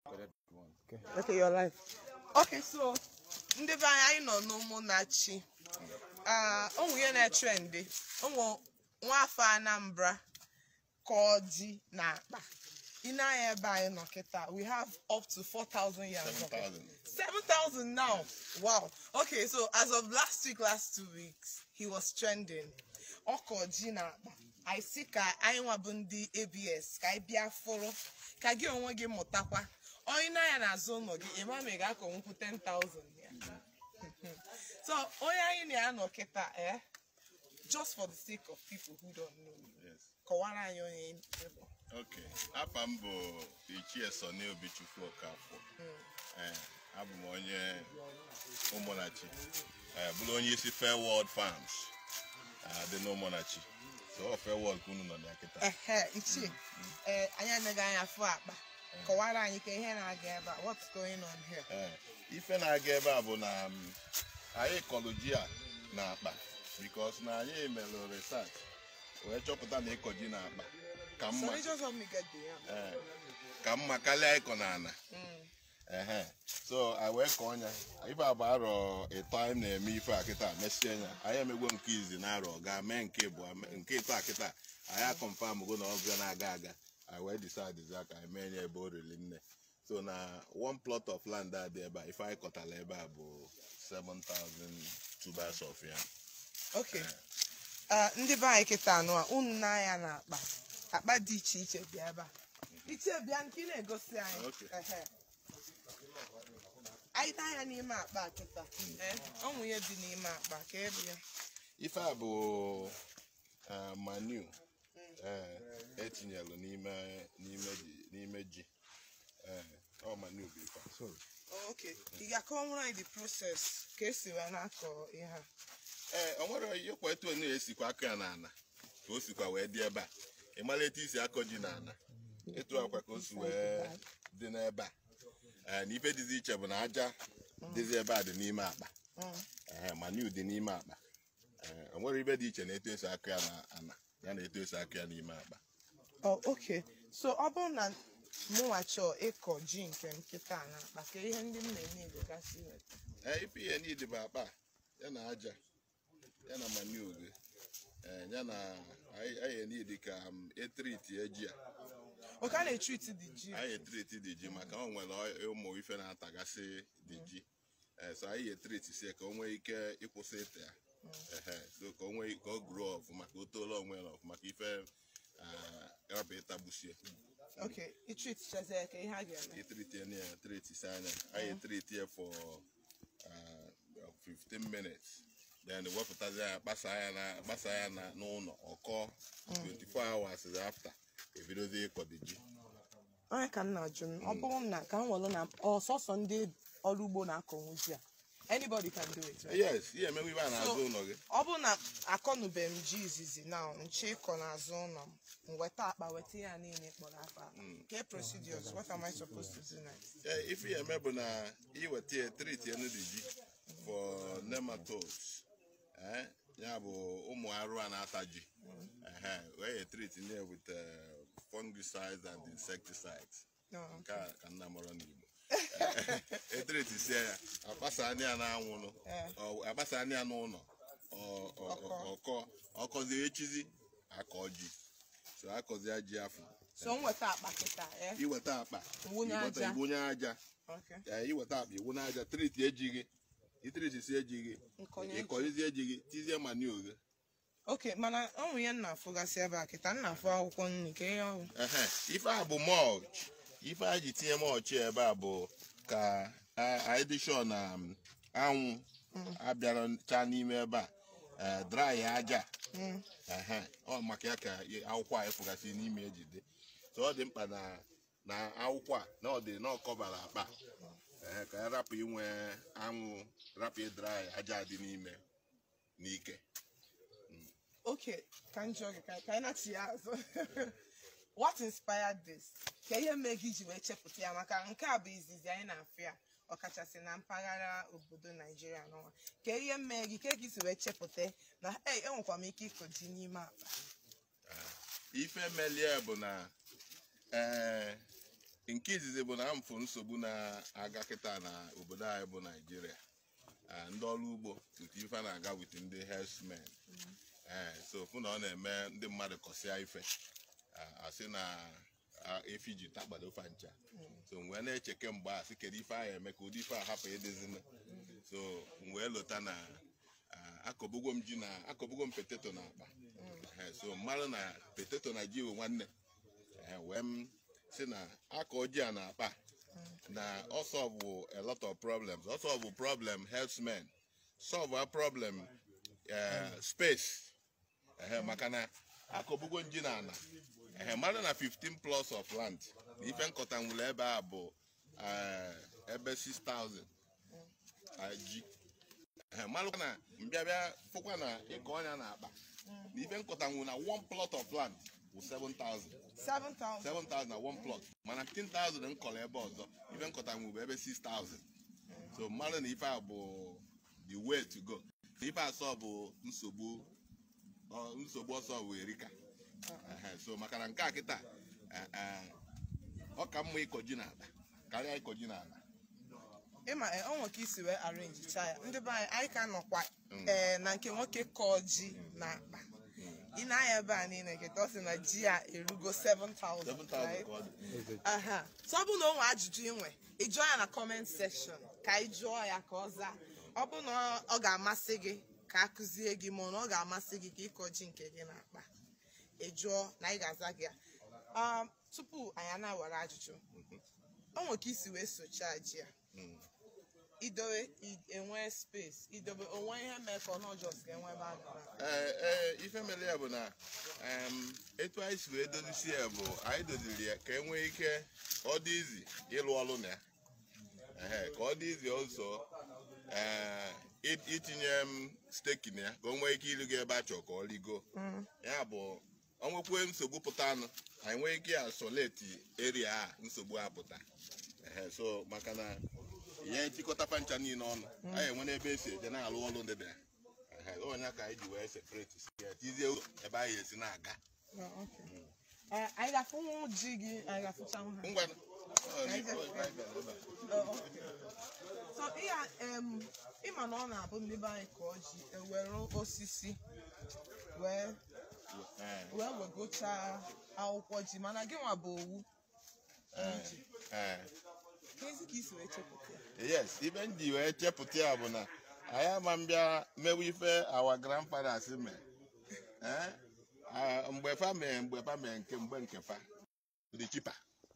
Okay, your life. Okay, so ndị be anyị anyị nọ n'ụmụnnachi o nwunye na-etrendị ụmụ nwafọ Anambra ka ọ dị na akpa ị na-anya ebe anyị nọ kịta we have up to 4,000 yards of it. 7,000 now wow okay so as of last week last two weeks he was trending ọkọ ji na akpa anyị si ka anyị nwa bụ ndị abs ka anyị bịa fụrụ ka gị onwe gị mụtakwa onye na-anya n'azụ ụlọ gị ịma ma ị ga-akọnwukwu 10,000 ya so onye anyị na-anọ kịta eh just for the sake of people who don't know you Yes. kọwara anyị onye ị bụ. Okay. Afa m bụ Ichie Sọnị Obichukwu Okafọ. Eh, abụ m onye Ụmụnachi. Eh, bụrụ onye isi Fair World Farms ah, dị n'Ụmụnachi. So ọ Fair World ka unu nọ na ya kịta. ehe ichie ee anyị anaghị anya fụ akpa kọwara anyị ka ihe na-aga ebe a what's going on here Eh, ife na-aga ebe a bụ na um, anyị kọlụ ji a na akpa because na anyị melụ research wee chọpụta na ịkọ ji na akpa ka mma sorry just help me get the yam eh, ka mma karịa ịkọ na ana Mm. ehe so anyị wee kọọ ya ife a bụ arọ ịtọ anyị na-eme ife a kịta mesie ya anyị emegwo nke izi na arọ gaa mee nke ịbụọ mee- nke ịtọ a kịta anyị akọmfam go na ọbịa na-aga aga anyị wee decide ka anyị mee ya ebe o riri nne so na one plot of land a dị ebe a ife anyị kọtara ebe a bụ 7000 tubers of yam okay Ah, ndị be anyị kịta anụ a unu na-anya na akpa akpa dị iche iche bịa ebe a ichie bịa nke ị na-egosi anyị Okay. Ehe. anyị na-anya n'ime akpa a kịta Eh, ọ nwụ ihe dị n'ime akpa ka ebe ya ife a bụ eh, manure eh, etinyelụ n'ime n'ime ji n'ime ji Eh, ọ manure bụ ife a sorry Oh, okay ị ga-akọwara anyị the process ka esi wee na-akọ ihe a ee o nwere ihe kwa etu onu esikwa aka ya n'ala ka o sikwa wee dị ebe a ị mara etu isi akọ ji n'ala etu akwa ka o si wee dị n'ebe a ee na ife dịzi iche bụ na aja dịzi ebe a dị n'ime akpa Mm. ee manu dị n'ime akpa ee o nwere ife dị iche na etu esi akọ ya n'ala ya na etu esi akọ ya n'ime akpa Oh, okay. So ọ bụrụ na mụnwa chọọ ịkọ ji nke m kịta na akpa ka ihe ndị m na-eme Igbo gasị weta. ee ife ihe niile bụ akpa a, ya na aja ya na manu gị ee ya na anyị anyị niile ka m etriti eji a Oke a na-etriti dị ji. anyị etriti dị ji maka o nwere ụmụ ife na-atagasị dị ji ee so anyị etriti sie ka o nwee ike ịkwụsị ịta ya ehe so ka o nwee ka o gụrụ ọfụma ka o tolo onwe ya ọfụma ka ife rabụ ịtagbusie Okay, itriti chazie ka ihe a ga-eme. etriti ya na triti si anya anyị etriti ya for uh, 15 minutes then wepụtazi ya kpasa ya na kpasa ya na n'ụlọ ọkọ 24 hours after ebidozi ịkọ dị ji Onye ka m na-ajụ m, ọ bụrụ na ka m welụ na ọsọsọ ndị ọrụ ugbo na-akọnwu ji a. Anybody can do it, right? yes ihe emewe ibe a na-azụ ụlọ gị Ọ bụrụ na akọnubeghị m ji izizi na nche ịkọ n'azụ ụlọ m, m weta akpa weta ya niile kpọrọ afọ akpa. Ke procedures, what am I supposed to do next? Yeah, ife ya eme bụ na iweta ya treat ya n'ụdị ji for nematodes eh ya bụ ụmụ arụ a na-ata ji ehe wee ya treat ya with uh, fungicides and insecticides No. nke a ka nna mọrọ n'igbo etreti sie ya akpasa anya ya n'anwụrụ Eh. ọ- akpasa anya ya n'ụlọ ọ- ọ- ọ- ọkọ ọkọzie echizi akọ ji so akọzie ji afọ So m weta akpa kịta, eh? iweta akpa Wụnye iweta- aja. iwunye aja Okay. ee iweta akpa iwu n'aja triti ejighị itriti si ejighị Nkọnye ịkọlizie ejighị tizie manio gị Okay, mana ọ nwụ ihe m na-afụgasị ebe a kịta m na-afụ akwụkwọ nri ka ihe ọhụụ. ehe ife a bụ mulch ife a ji tinye mulch ebe a bụ ka a- anyị dị sure na um, anwụ abịara chaa n'ime ebe a eh, dry aja Mm. ehe ọ maka ya ka i- akwụkwọ a ịfụgasị n'ime ejide so ọ dị mkpa na na akwụkwọ a na ọ dị na ọ kọbara akpa ehe ka ya rapụ inwe anwụ rapụ ịdry aja dị n'ime n'ike Okay, ka m jụọ gị ka ka anyị na-achị ya azụ. What inspired this? Ka ihe mee gị ji wee chepụta ya maka nke a bụ izizi anyị na-afụ ya ọkachasị na mpaghara obodo Naijiria n'ụwa. Ka ihe mee gị ka gị si wee chepụta na hey, enwekwa m ike ịkọ ji n'ime akpa. ife melie bụ na ee nke izizi bụ na mfụ nsogbu na-aga kịta na obodo anyị bụ naijiria Ah, ndị ọrụ ugbo wit ife a na-aga wit ndị herdsmen ee so fụ na ọ na-eme ndị mmadụ kọsịa ife Ah, asị na ah, efi ji takpado fa ncha so m wee na-eche kemgbe a sị kedu ife ahụ eme ka ụdị ife a hapụ ịdịzina so m wee lota na ah, akọbugo m ji na akọbugo m peteto na akpa Eh, so mmadụ na peteto na ji bụ nwanne Eh, wee m si na akọ ji a na akpa na ọ solve a lot of problems ọ solve problem herdsmen solve a problem eh, space Ehe, maka na akọbugo nji na ana ehe mmadụ na 15 plus of land na ife nkọta nwere ebe a bụ eh, ebe 6000 ah, ji ehe mmadụ na mbịabịa fụkwa na ịkọ ọnya na akpa na ife nkọta nwere na one plot of land bụ 7000 7,000 7,000 na one plot mana 15,000 m kọrọ ebe ọzọ ife nkọta nwụ bụ ebe 6,000 so mmadụ na ife a bụ the way to go na ife asọ bụ nsogbu ọ- nsogbu ọsọ bụ erika Ehe, so maka na nke a kịta eh, eh, ọ ka mma ịkọ ji n'ala karịa ịkọ ji n'ala ịma e, ọ nwere ka isi wee arrange cha ya ndị be anyị anyị ka nọkwa ee na nke nwoke kọọ ji na akpa ị na-anya ebe a niile nketa ọ sị na ji a erugo 7,000 7,000 ka right? ọ dị aha so ọ bụrụ na o nwee ajụjụ inwe ị jụọ ya na comment section ka ị jụọ ya ka ọ zaa ọ bụrụ na ọ ga-amasị gị ka a kụzie gị ma ọ na ọ ga-amasị gị ka ịkọ ji nke gị na-akpa ị jụọ na ị ga-aza gị ya Um, tupu anyị ana-ewere ajụjụ o nwere ka isi wee sochaa ji a Mm. idowe i- enwe space idobe onwe ihe mee ka ọ nọjọs ka enwe ebe a gara ee ee ife mere ya bụ na em, etu anyị si wee dozisi ya bụ anyị doziri ya ka e nwee ike ka ọ dị izi ịlụ ọrụ na ya Ehe, ka ọ dị izi ọzọ ee, i- itinye m steki na ya ka o nwee ike ịrịgo ebe a chọrọ ka ọ rigo ya bụ ọ nwekwe nsogbu pụta anụ anyị nwee ike asoleti eria a nsogbu apụta Ehe, so maka na ya etikọta pancha niile ọnụ anyị enwe n'ebe esi eje na-alụ ọrụ ndị dị ya Ehe, onye ka anyị ji wee separate si ya tizie ụzọ ebe anyị esi na-aga Ee, anyị ga-afụnwu ji gị anyị ga-afụchanwu ha ngwa ọ, Anyị ọ, ga- ọ, anyị bịara ebe a. Oh, okay. so ịya em, ịma na ọ na-abụ ndị be anyị ka ọ ji ewere osisi wee Ee, wee wegochaa akwụkwọ ji mana gị nwa bụ owu ee, ee. kezi ka isi wee chepụta ya? yes ibe m ji wee chepụta ya bụ na anyị ama mbịa mewe ife awa grandfathers mee Eh, ah, mgbe fa mee mgbe fa mee nke mgbe nke fa ọ dị chipa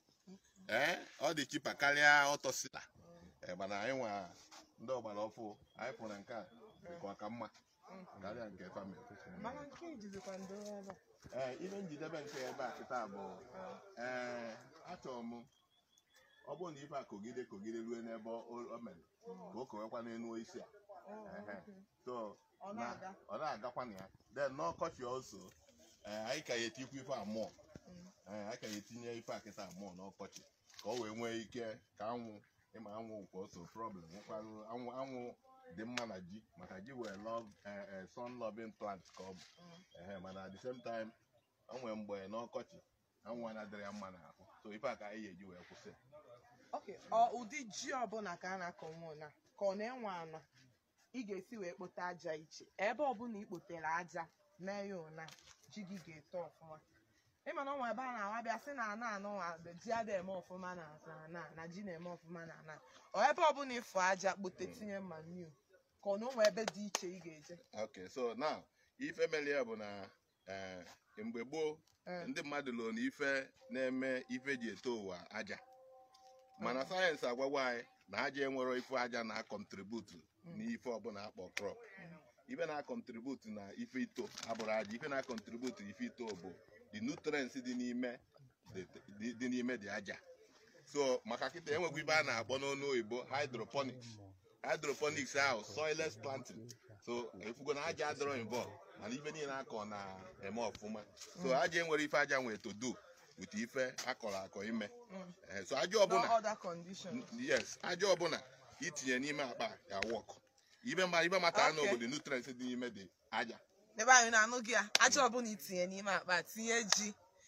ee ọ dị chipa karịa ọtọsila mana anyị nwa ndị ọgbara ọfụ anyị fụrụ na nke a dịka ọka mma karịa nke fa mee mana nke ijizikwa ndo ebe a. ee ihe njidebe nke ebe a kịta bụ ee achọrọ m ọ bụrụ na ife a kogide kogide ruo n'ebe o o mere ka o kowekwa n'elu osisi a Ehe. so Ọ na- na-aga. ọ na-agakwa na ya then n'ọkọchị ọzọ ee, anyị ka ya etikwa ife a mmụọ Ee, anyị ka ya etinye ife a kịta mmụọ n'ọkọchị ka o wee nwee ike ka anwụ ịma anwụ kwa oso problem nwekwarụ anwụ anwụ dị mma na ji maka ji wee love eh, eh, sun loving plant ka ọ bụ Ehe, mana at the same time o nwee mgbe n'ọkọchị anwụ anadịrị ya mma n'ahụ so ife a ka anyị ga-eji wee kwụsị Okay, ọ ụdị ji ọbụla ka a na-akọ nwa na ka ọ na-enwe ana ị ga-esi wee kpote aja iche ebe ọbụla ị kpotere aja mee ya ụna ji gị ga-eto ọfụma ịma na ọnwa ebe a na-awa bịa sị na ana anụ nwa ji ada eme ọfụma na ana na ji na-eme ọfụma na ana ọ ebe ọbụla ịfụ aja kpote tinye manuu ka ọ na onwe ebe dị iche ị ga-eje okay so now ife mere ya bụ na eh, mgbe gboo Eh. ndị mmadụ lụrụ na ife na-eme ife ji eto ụwa aja mana sayensị agwagwa anyị na aja enwero ife aja na-akọntributu n'ife ọbụla akpọ crop ife na-akọntributu na ife ito abụrụ aja ife na-akọntributu ife ito bụ the nutrients dị n'ime dị- dị dị n'ime dị aja so maka kịta enwekwa ife a na-akpọ n'ọnụ oyibo hydroponics hydroponics ahụ soilless planting so efugo na aja adịrọ involve mana ife niile akọ na-eme ọfụma so aja enwere ife aja nwere to do with ife akọrọ akọ ime Eh, so aja no ọbụla other condition yes aja ọbụla itinye n'ime akpa ya wọk ibe ma ibe mata anụ Okay. obodo nutrients dị n'ime dị aja ebe anyị na-anụ gị ya aja ọbụla itinye n'ime akpa tinye ji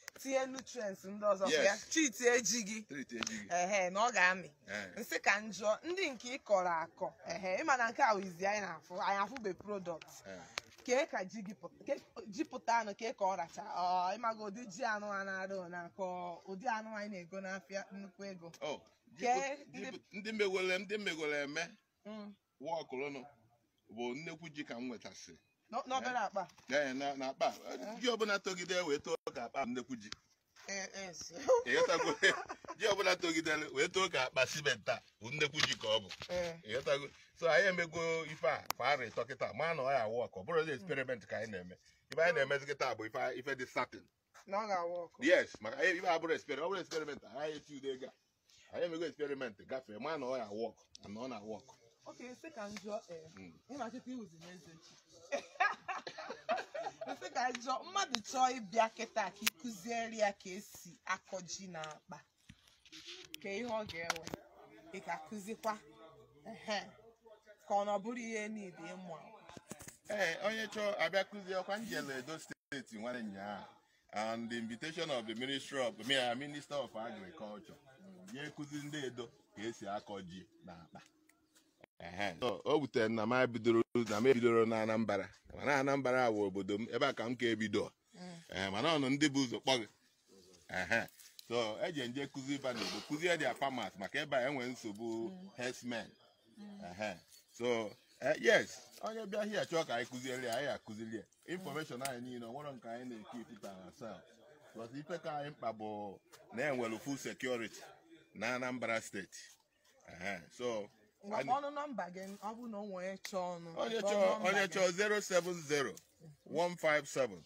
tinye nutrients ndị ọzọ Yes. ya chiti ejighị Treat ejighị. ehe na ọ ga-amị Eh. nsị ka njọ ndị nke ị kọrọ akọ ehe ịma na nke a wizi anyị na-afụ anyị afụbe product Eh. kee ka ji gị pụta ke- ji pụta anụ kee ka ọ racha ọ ịmaga ụdị ji anụ a na-arụ na akọ ụdị anụ anyị na-ego n'afịa nnukwu ego Oh, ji Kee pụt- ji ndị- pụt- ndị megwere ndị megwere eme Mm. wọkụlụnụ bụ nnekwu ji ka m nwetasị N'o- n'obere akpa Ee, na na akpa ji ọbụla togide wee too ka akpa nnekwu ji Eh, eh, so. ịghọtago ji ọbụla togidere wee too ka akpa simenta bụ nnekwu ji ka ọ bụ Eh, ịghọtago so anyị emego ife a kwa arọ ịtọ kịta ma na ọ ya wọk ọ bụrụ eksperiment ka anyị na-eme ife anyị na-emezi kịta bụ ife ife dị satin na ọ ga-awa ọkụ yes maka anyị ife abụrụ eksperiment ọ bụrụ eksperiment anyị eti ude ego a anyị emego eksperiment gafee ma na ọ ya wọk na ọ na wọk oke nsị ka njọ eh, Mm. ịmachite iwuzi n'eze chi nsị ka njọ mmadụ chọọ ịbịa kịta ka ịkụziere ya ka esi akọ ji na akpa ka ihe ọ ga-ewe ị ga-akụzikwa ehe ka ọ na ọ bụrụ ihe niile ịmụ amụ. ee onye chọọ abịa kụzie ọkwa njele edo steeti nwere nyaa and the invitation of the ministry of me minister of agriculture nye ekụzi ndị edo ka esi akọ ji na akpa Ehe. So, o wutere na m bidoro na m ebidoro na anambra mana anambra bụ obodo m ebe a ka m ka ebido Ee, mana ọnụ ndị bụ ụzọ kpọghị Ehe. so eji nje kụzi ịba n'obodo kụzie dia farmers maka ebe a enwe nsogbu herdsmen Ehe. so eh, yes onye bịa hia chọọ ka anyị kụziere ya anyị akụziri ya infọmeshọn anyị niile ọ nwere nke anyị na-eke ipụta ourselves because ife ka anyị mkpa bụ na enwere full security na anambra steeti Ehe. so ngwa anyị- ọnụ nọmba gị ọ bụ na o nwere chọọ ọnụ onye kpọọ chọọ nọmba onye gị. chọọ 070 157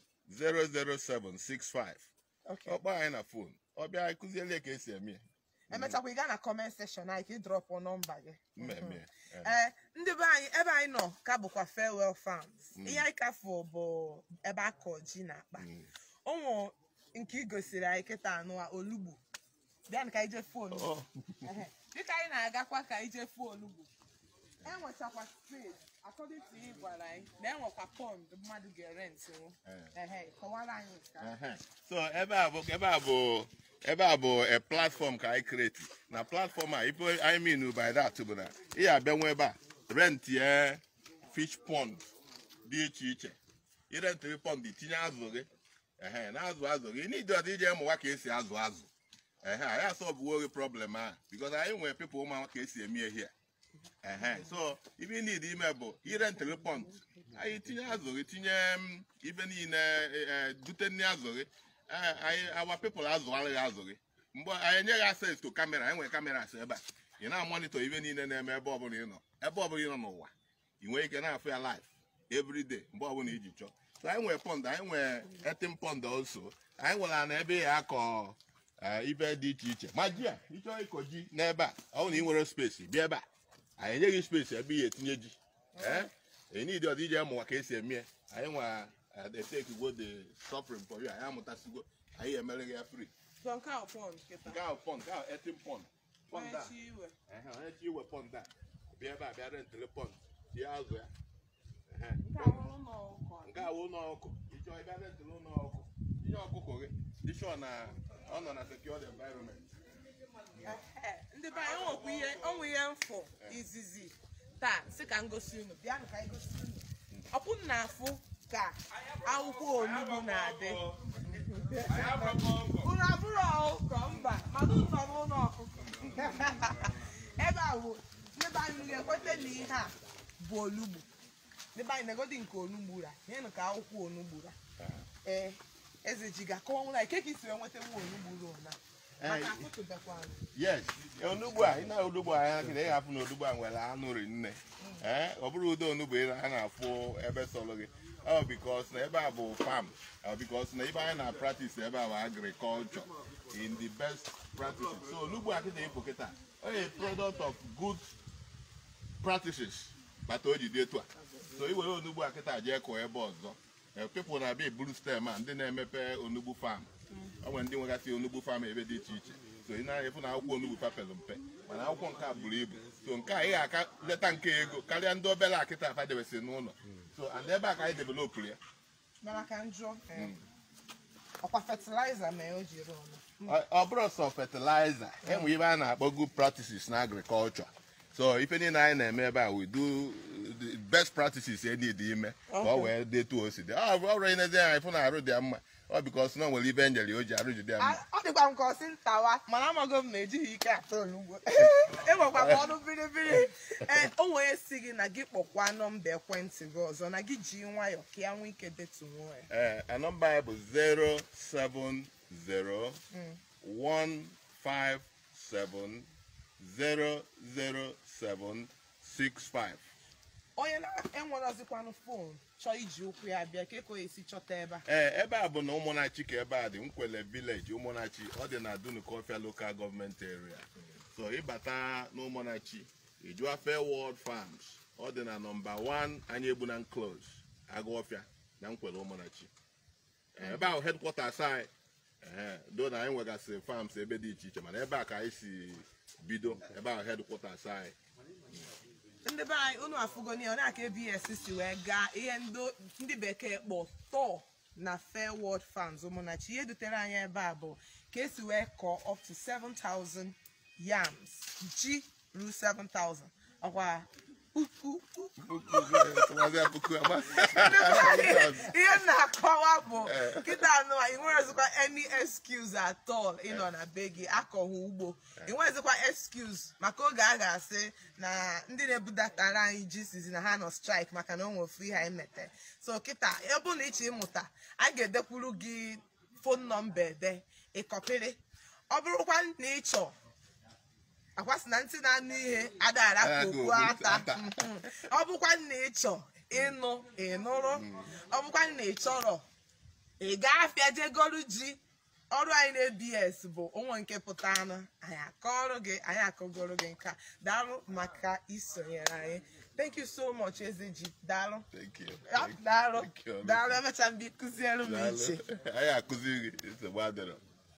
00765 Okay. ọkpọ anyị na fon ọ bịa anyị kụziere ya ka esi eme ya emechakwa ị gaa na comment section anyị ka ị drọpụ nọmba gị mmemme ya. Eh. ee ndị be anyị ebe anyị nọ ka bụkwa farewell farms ihe anyị kafụ bụ ebe a kọ ji na akpa Mm. ụmụ nke ị gosiri anyị kịta anụ a olugbu bịa ka anyị jee fụ olugbu Oh. Ehe. dịka anyị na-agakwa ka anyị jee fụ olugbu enwechakwa space according to ị gwara anyị na enwekwa pond mmadụ ga-erentịwu Eh. ehe kọwara anyị nke a. Ehe. so ebe a bụ ebe a bụ ebe a bụ a platform ka anyị create na platform a ife I mean by that bụ na ị ya abịanwe ebe a rent ye fish pond dị iche iche irentịrị pond tinye azụ gị ehe na azụ azụ gị n'idi ọdị ije mụwa ka esi azụ azụ ehe anyị asọbụwo gị problem a because anyị nwere people ụma ka esi eme ihe ehe so ibe niile ime bụ irentịrị pond anyị tinye azụ gị tinye mm, ibe niile eh, eh, dute nri azụ gị eh, anyị awa people azụgharịghị azụ gị mgbe anyị enyeghị access to kamera enwere kameras ebe a ị na-amonitọ ibe niile na-eme ebe ọbụla ị nọ ebe ọbụla ị nọ n'ụwa ị nwere ike na-afụ ya live every day mgbe ọbụla iji chọọ so anyị nwere pond anyị nwere etin pond also anyị nwere na ebe ya akọ eh, ibe dị iche iche ma ji a ịchọọ ịkọ ji n'ebe a ọ bụ na ị nwere space bịa ebe a anyị enyeghị space ebe ihe etinye ji ee enidi ọdị ije mụwa ka esi eme ya anyị nwa etekigwo the suffering for you anyị amụtasigo anyị emere ya free so nke a pond kịta nke ahụ pond nke ahụ etin pond pond onye a chi iwe ehe, onye chi iwe pond a bịa ebe a bịa rentịrị pond tie azụ ya Ehe, nke a pond. bụrụ ụlọ ụkọ nke a wụ ụlọ ọkụ ịchọ ịbịa rentịrị ụlọ ọkụ tinye ọkụkọ gị dịshọ na ọ nọ na secured environment Ehe, ndị be anyị nwekwa ihe onwe ihe mfụ izizi taa si ka ngosi unu bịanụ ka anyị gosi unu ọkwụ na afụ ka akwụkwọ onugbu na-adị unu abụrụ ọkụkọ mba mana unu nọ n'ụlọ ọkụkọ ebe a bụ ndị be anyị ga-ekweta na ihe a bụ olugbu ndị be anyị na-egodi nke onugbu ra nyenụ ka akwụkwọ onugbu ra ee eze ji ga-akọwa nwụra ike ka isi nweta nwa onugbu ruo na maka akụtụbekwa yes onugbu a ị na onugbu a anya kịta ị ga-afụ na onugbu a nwere anụ ri nne ee ọ bụrụ ụdị onugbu ị na- a na-afụ ebe sọrọ gị ọ bikos na ebe a bụ farm ọ bikos na ebe anyị na practice ebe a bụ agriculture in the best practices so onugbu a kịta ịpụ kịta ọ a product of good practices bata o ji dị etu a so i were onugbu a kịta jee kụọ ebe ọzọ Eh, people na-abịa eburu stem a ndị na-emepe onugbu farm o nwere ndị nwegasị onugbu farm ebe dị iche iche so ị na-efu na akwụkwọ onugbu papelu mpe mana akwụkwọ nke a buru ibu so nke a ị ga-aka leta nke ego karịa ndị obere akịta afa debesị n'ụlọ so and ebe a ka anyị developụrụ ya mana ka njọ ọkwa fertilizer mee o ji rụọ ọnụ Ọ- ọ bụrụ sọ fertilizer enwe ibe a na-akpọ good practices na agriculture so ife niile anyị na-eme ebe a we do the best practices e need ime ka ọ wee detu o si dị ọ bụ ọrụ inezi anya ịfụ na arụ dị ya mma ọ bikos na o nwere ibe njeli o ji arụ jide ya mma A- ọ dịkwa m ka ọsị ntawa mana amago m na ejighị ike atọ olugbo enwekwa m ọnụ biribiri ee o nwere si gị na gị kpọkwa nọmba ekwentị gị ọzọ na gị ji nwayọ ka ya nwee ike detuo ya ee a nọmba ya bụ 07015700765 onye na-enwerọzikwanụ fon chọọ iji ụkwụ ya bịa ka eko esi chọta ebe a ee ebe a bụ na ụmụnachi ka ebe a dị nkwele vileji ụmụnachi ọ dị na dunukọfia lokal gọọmenti area so ịbata n'ụmụnachi ijụa fairworld farms ọ dị na nọmba 1 anyị egbuna close agụọfịa na nkwele ụmụnachi Ee, ebe ahụ headquarters anyị ee do na anyị nwegasịrị farms ebe dị iche iche mana ebe a ka anyị si bido ebe ahụ headquarters anyị ndị be anyị unu afụgoni ọ na-aka abs si wee gaa ihe ndo- ndị bekee kpọ tọọ na fairworld farms ụmụnachi ihe dutere anyị ebe a bụ ka esi wee kọọ up to 7000 yams ji ruo 7000 ọkwa puku Tụmazi ya puku ama- ihe m na-akọwa bụ kịta anụ ị nwerezikwa any excuse at all ịnọ na be gị akọghị ugbo ị nwerezikwa excuse maka oge a ga-asị na ndị na-ebudatara anyị ji sizi na ha nọ strike maka na o nwere ofu ihe anyị mete so kịta ebe na ịchọ ịmụta a ga-edekwuru gị fon nọmba ede ịkọpịrị ọ bụrụkwa na ịchọ akwasị na ntị na-anụ ihe adara ka Adara ka okpu okpu ata ata. Mhm. ọ bụkwa na ịchọ ịnụ ịnụrụ ọ bụkwa na ịchọrọ ị ga-afịa jegolu ji ọrụ anyị na-abs bụ onwe nke pụta anụ anyị akọrọ gị anyị akọgoro gị nka daalụ maka isonyere anyị thank you so much eze ji daalụ Thank you. Ya, daalụ Thank you. daalụ emecha mgbe kụziere m iche Daalụ. anyị akụziri gị nsogbu adịrọ